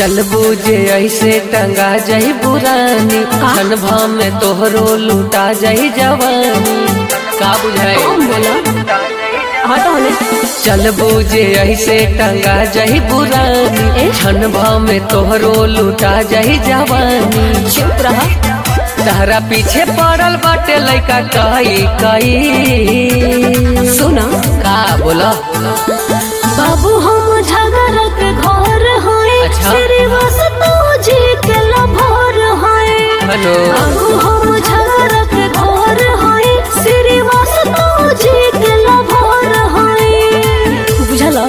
चल बूझे ऐसे टंगा जाई बुरानी अनुभव में तोहरो लूटा जाई जवानी का बुझाए कौन बोला हटो ने चल बूझे ऐसे टंगा जाई बुरानी अनुभव में तोहरो लूटा जाई जवानी चुप रहा तहरा पीछे पड़ल बाटे लइका कई कई सुना का बोला बाबू हम झगड़ के घर हैं अच्छा। श्रीवास जी के लभर हैं हेलो बाबू हम झगड़ के घर हैं श्रीवास जी के लभर हैं बुझला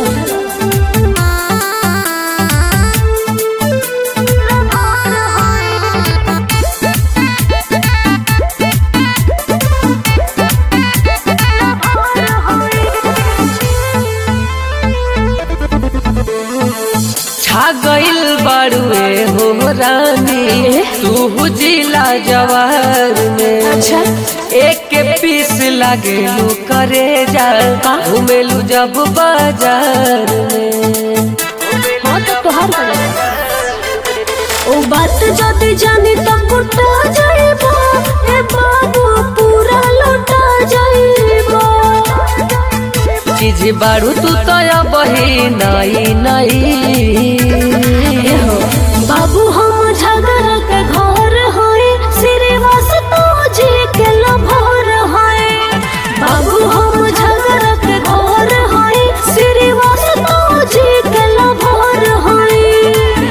छा गइल बाड़ुए हो रानी तू जिला जवार में अच्छा एक के पीस लागेलू करे जा घूमेलू जब बाजार में हाँ तो तोहार गलत ओ बात जदि जानी तो कुटा जाइबो ए बाबू पूरा लौटा जाइबो चीज बाड़ू तू तो बही नाई नाई एहो बाबू हम झगड़ के घर हैं श्रीवास जी के लभर हैं बाबू हम झगड़ के घर हैं श्रीवास जी के लभर हैं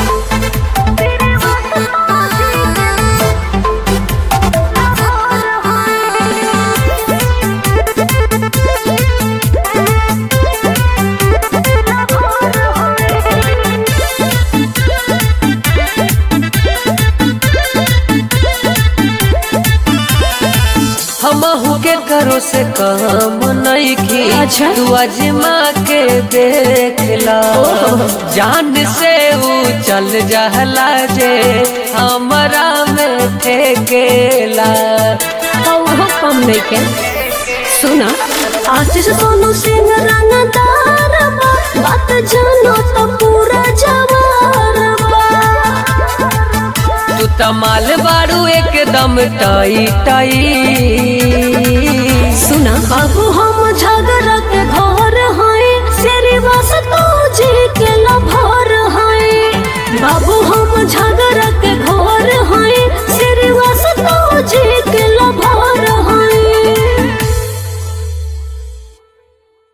हमहू के करो से काम नहीं की अच्छा। तू अजमा के देख ला जान से ऊ चल जहला जे हमरा में ठेकेला कौहो कम नहीं के सुना आशीष सोनू सिंह रंगदार बा बात जानो तो पूरा जवार बा तू तमाल बारू एकदम टाई टाई सुना बाबू